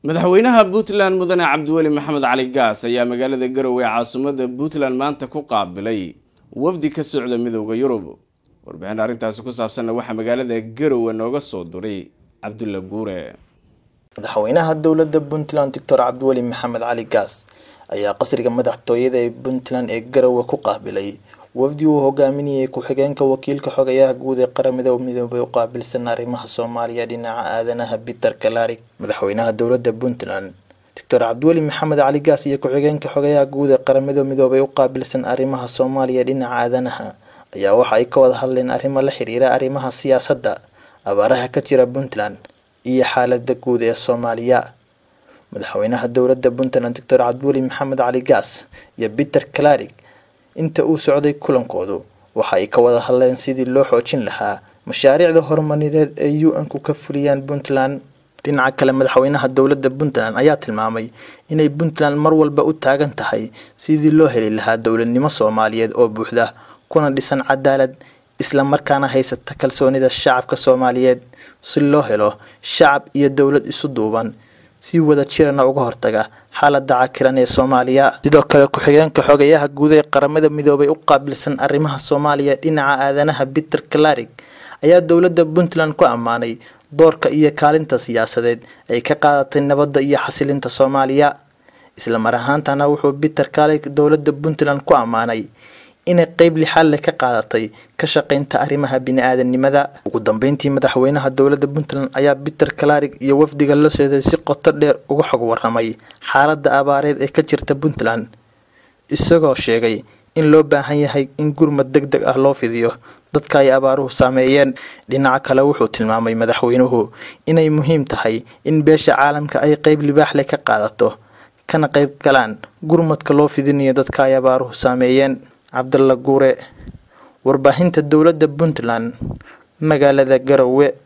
madaxweynaha puntland mudane cabdiweli maxamed cali gaas ayaa magaalada garowe ee caasimadda puntland maanta ku qaabilay wafdi ka socda midooda yurub warbixin arrintaasi ku saabsanna waxaa magaalada garowe nooga soo diray cabdulla guure madaxweynaha dowladda puntland doctor cabdiweli maxamed cali gaas ayaa qasriga madaxtooyada ee puntland ee garowe ku qaabilay wafdi uu hogaaminayay ku-xigeenka wakiilka xogayaha guud ee qaramada midoobay u qaabilsan arrimaha soomaaliya dhinaca aadanaha peter kalarig madaxweynaha dowladda puntland doctor cabdiweli maxamed cali gaas iyo ku-xigeenka xogayaha guud ee qaramada midoobay u qaabilsan arrimaha soomaaliya dhinaca aadanaha ayaa waxa ay ka wada hadleen arrimo la xiriira arrimaha siyaasadda abaaraha ka jira puntland iyo xaalada guud ee soomaaliya madaxweynaha dowladda puntland doctor cabdiweli maxamed cali gaas iyo peter kalarig inta uu socday kulankoodu waxa ay ka wada hadleen sidii loo xoojin lahaa mashaariicda horumarineed ee u-n-ku ka fuliyaan puntland dhinaca kale madaxweynaha dowladda puntland ayaa tilmaamay inay puntland mar walba u taagan tahay sidii loo heli lahaa dowladnimo soomaaliyeed oo buuxda kuna dhisan cadaalad isla markaana haysata kalsoonida shacabka soomaaliyeed si loo helo shacab iyo dowlad isu duuban si wada jirana uga hortaga xaalada cakiran ee soomaaliya sidoo kale ku-xigeenka xogayaha guud ee qaramada midoobay u qaabilsan arrimaha soomaaliya dhinaca aadanaha peter kalarig ayaa dowladda puntland ku ammaanay doorka iyo kaalinta siyaasadeed ay ka qaadatay nabadda iyo xasilinta soomaaliya isla mar ahaantana wuxuu peter kalarig dowladda puntland ku ammaanay inay qeyb lixaad leh ka qaadatay ka shaqeynta arrimaha bini-aadanimada ugu dambeyntii madaxweynaha dowladda puntland ayaa peter kalarig iyo wafdiga la socday si qoto dheer uga xog waramay xaaladda abaareed ee ka jirta puntland isagoo sheegay in loo baahan yahay in gurmad deg deg ah loo fidiyo dadka ay abaaruhu saameeyeen dhinaca kale wuxuu tilmaamay madaxweynuhu inay muhiim tahay in beesha caalamka ay qeyb libaax leh ka qaadato kana qeyb galaan gurmadka loo fidinayo dadka ay abaaruhu saameeyeen cabdalla guure warbaahinta dowladda puntland magaalada garowe